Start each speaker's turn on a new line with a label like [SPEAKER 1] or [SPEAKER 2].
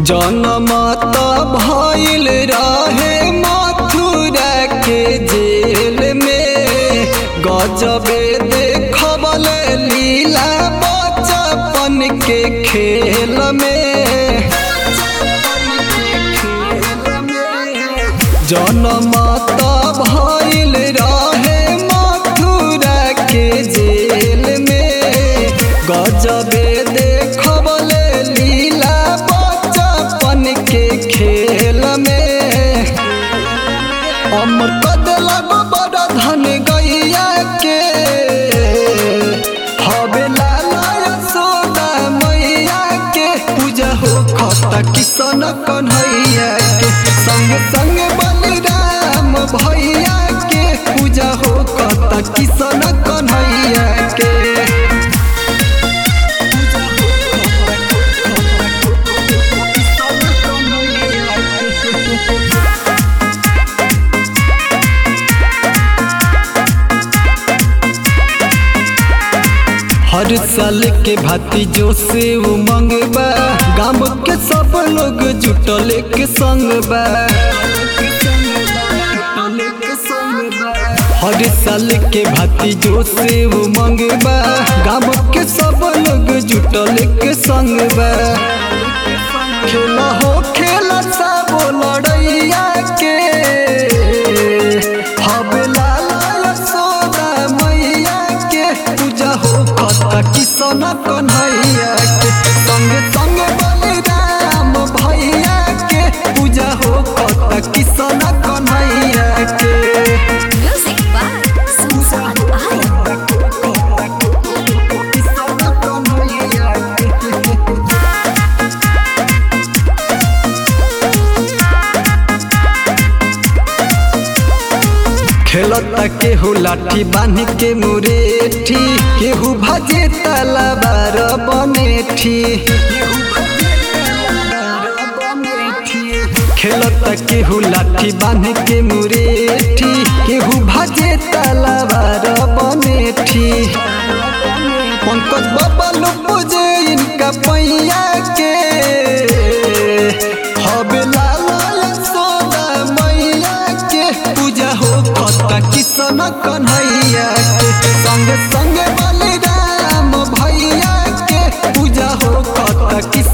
[SPEAKER 1] जनमत भइल रहे मथुरा के जेल में गजबे देखबल लीला बचपन के खेल में जनमत भइल रहे मथुरा के जेल में गजबे देखबल लीला बचपन के खेल में अमर कदलब बड़ धन गैया के हवे लाला यशोदा मैया के पूजा हो खता किशन कन्हैया के संग संग बलिराम भैया के पूजा हो खता किशन कन्हैया के हर साल के भांति जो से उमंग बा गाँव के सब लोग जुटल के संग बा हर साल के भांति जो से उमंग बा गाँव के सब लोग जुटल के संग बा खेला हो खेला सब लड़ैया के हवे लाला यशोदा मैया के पूजा हो खता किशन कन्हैया के संग संग बलिराम भैया के पूजा हो खता किशन कन्हैया के
[SPEAKER 2] Music by Susan Iron.
[SPEAKER 1] Kishan Kanhaiya के खेलता केहू लाठी बांध के मुरेठी केहू भाजे तलवार बनेठी खेलता केहू लाठी बांध के मुरेठी केहू भाजे तलवार बनेठी पंकज बाबा लो पूजे इनका पैया के हवे लाला यशोदा मैया के पूजा हो खता किशन कन्हैया के संग संग बलिराम भैया के पूजा हो खता किशन